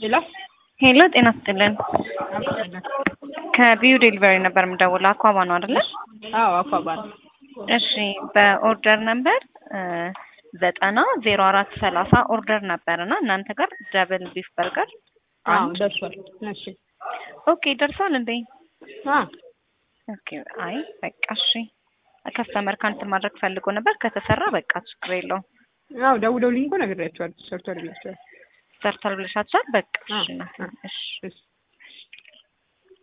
ሄሎ ሄሎ ጤና ስጥልን። ከቢዩ ዴሊቨሪ ነበር የምደውለው። አኳባ ነው አይደለ? አዎ አኳባ ነው። እሺ በኦርደር ነበር ዘጠና ዜሮ አራት ሰላሳ ኦርደር ነበር እና እናንተ ጋር ደብል ቢፍ በርገር አዎ ደርሷል። እሺ ኦኬ ደርሷል እንዴ? አ ኦኬ አይ በቃ እሺ። ከስተመር ካንትል ማድረግ ፈልጎ ነበር ከተሰራ በቃ ችግር የለውም። አዎ ደውለውልኝ እኮ ነግሬያቸዋለሁ። ሰርቷል ብላቸዋል። ሰርቷል ብለሻቸዋል? በቃ አ እሺ እናቴ፣ አ እሺ እሺ